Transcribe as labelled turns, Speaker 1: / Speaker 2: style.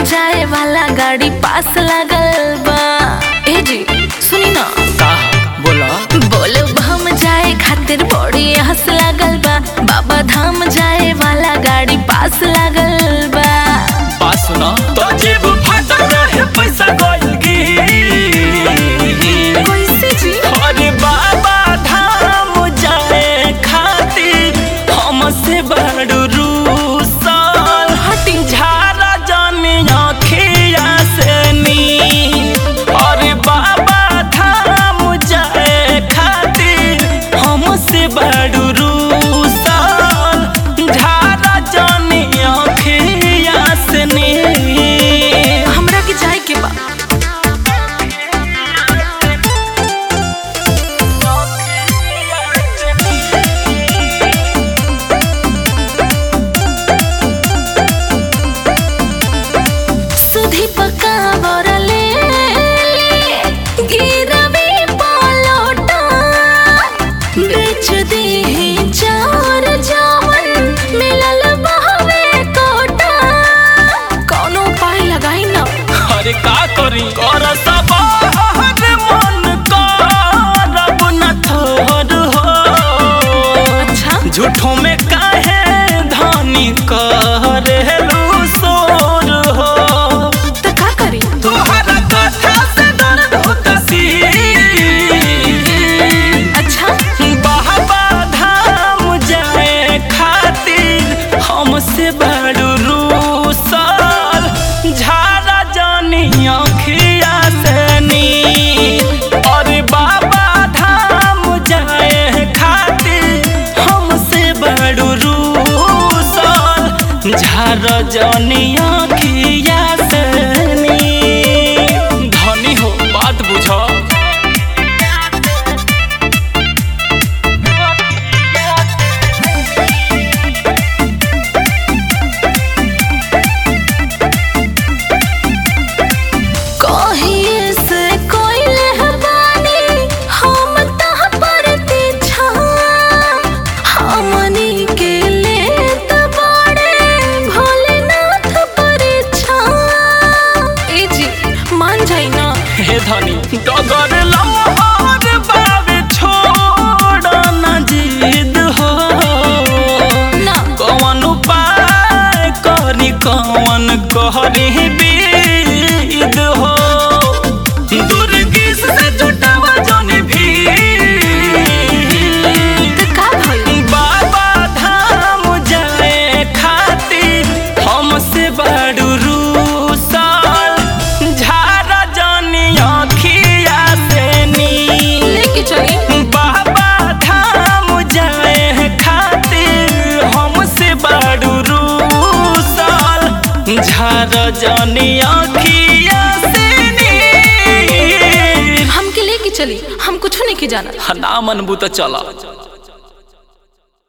Speaker 1: जाए वाला गाड़ी पास लागल बा ए जी सुनी ना
Speaker 2: का बोला
Speaker 1: बोलो हम जाए खातिर बड़ी हंस लागल बा बाबा धाम जाए वाला गाड़ी पास लागल बा
Speaker 2: बात सुना तो जेब फाटल रहे पैसा गइल की
Speaker 1: कैसे जी
Speaker 2: अरे बाबा धाम जाए खातिर हमसे बड़ रूसल हटिंग झारा जाने आँखिया से नी अरे बाबा धाम जाए खातिर हमसे बड़ रूसल झारा जाने आँखिया से नी
Speaker 1: हमरा के जाए के बा सुधी पका बरले गिरवी पलोटा बेच दी चार जावन मिलल बहवे कोटा कौनो उपाय लगाई ना
Speaker 2: अरे का करी कर सब हर मन करब न थोर हो
Speaker 1: अच्छा
Speaker 2: झूठों में काहे धानी करेलू सोर हो
Speaker 1: तो का करी
Speaker 2: तोहरा कथा से दर्द होता सी
Speaker 1: अच्छा
Speaker 2: बाबा धाम जाए खातिर हमसे बड़ रूसल झारा जानी अखिया से नी अरे बाबा धाम जाए खातिर हमसे बड़ रूसल झारा जानी अखिया से नी धनी हो बात बुझो
Speaker 1: कहिए से कोई लहबानी हम तह पर छा हमनी के लेत बड़े भोलेनाथ पर छा ए जी मान जाई ना
Speaker 2: हे धनी डगर लमहर बाबे छोड़ न जिद हो
Speaker 1: ना
Speaker 2: कौन उपाय करी कौन कहरी बीद हो दुर्गिस से जुटावा जौनी भी
Speaker 1: तो का भइल
Speaker 2: बाबा धाम जाए खातिर हमसे बड़ रूसल झारा जानी अखिया से नी
Speaker 1: लेके चली
Speaker 2: बाबा धाम जाए खातिर हमसे बड़ रूसल झारा जानी अखिया से नी
Speaker 1: हमके लेके चली हम कुछ नहीं के जाना
Speaker 2: ना मनबू तो चला